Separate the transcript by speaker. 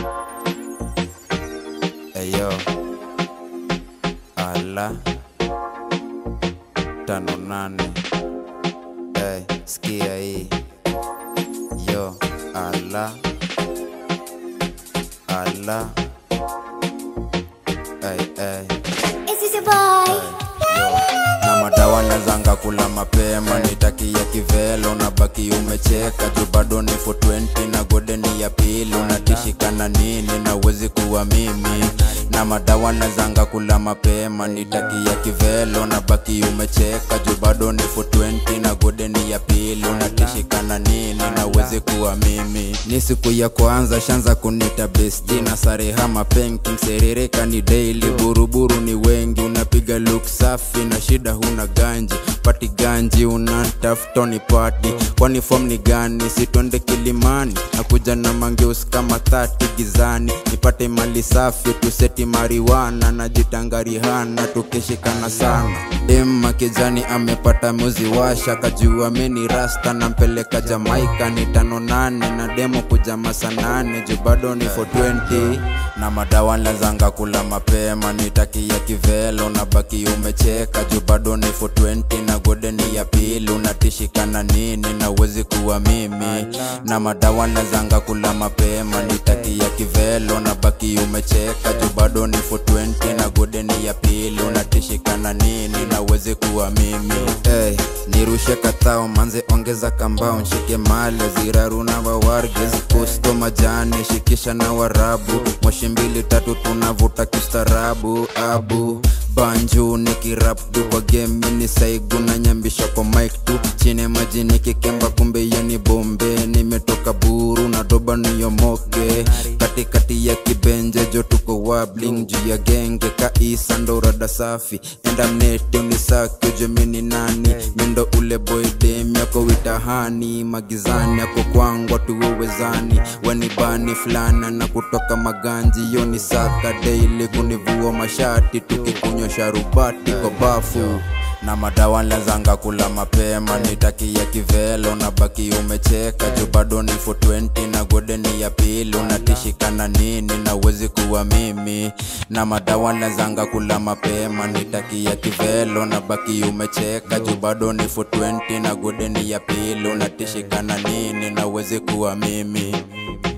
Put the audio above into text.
Speaker 1: Eyo ala tano nane hey, sikia hii yo ala ala hey, hey.
Speaker 2: Is this your boy?
Speaker 1: na madawa nazanga kula mapema nitakia kivelo na baki umecheka juu bado ni 420 na godeni ya pili unatishikana nini na uwezi kuwa mimi na madawa nazanga kula mapema nitakia kivelo na baki umecheka juu bado ni 420 na godeni ya pili unatishikana nini na uwezi kuwa mimi ni siku ya kwanza shanza kunita besti na sareha mapenki mserireka ni daily buruburu ni wengi unapiga look safi na shida huna ganji pati ganji unatafuta ni pati kwani form ni gani sitonde kilimani nakuja na mangeus kama thati gizani nipate mali safi tuseti mariwana najitangarihana tukishikana sana dem kijani amepata muzi washa kajua meni rasta nampeleka jamaika ni tano nane na demo kuja masa nane juu bado ni 420 na madawa lazanga kula mapema nitakia kivelo na baki umecheka juu bado ni 420 na godeni ya pili unatishikana nini na uwezi kuwa mimi na madawa lazanga kula mapema nitakia kivelo na baki umecheka juu bado ni 420 na godeni ya pili unatishikana nini na uwezi kuwa mimi hey, nirushe katao manze ongeza kambao nshike male ziraruna wawargez kusto majani shikisha na warabu moshi mbili tatu tunavuta kiustarabu abu banju nikirapdu kwa game ni saigu na nyambisha kwa mic tu chini maji nikikemba kumbe yani bombe nimetoka buru na doba niyomoke katikati ya kibenje jo tuko wabling juu ya genge kaisa ndo rada safi enda mnete unisake jomini nani mindo ule boy dem yako witahani magizani yako kwangwa tuwewezani wanibani fulana na kutoka maganji yoni saka daily kunivua mashati tukikunywa sharubati kwa bafu na madawa lazanga kula mapema nitakia kivelo na baki umecheka juu bado ni 420 na godeni ya pili unatishikana nini na uwezi kuwa mimi na madawa lazanga kula mapema nitakia kivelo na baki umecheka juu bado ni 420 na godeni ya pili unatishikana nini na uwezi kuwa mimi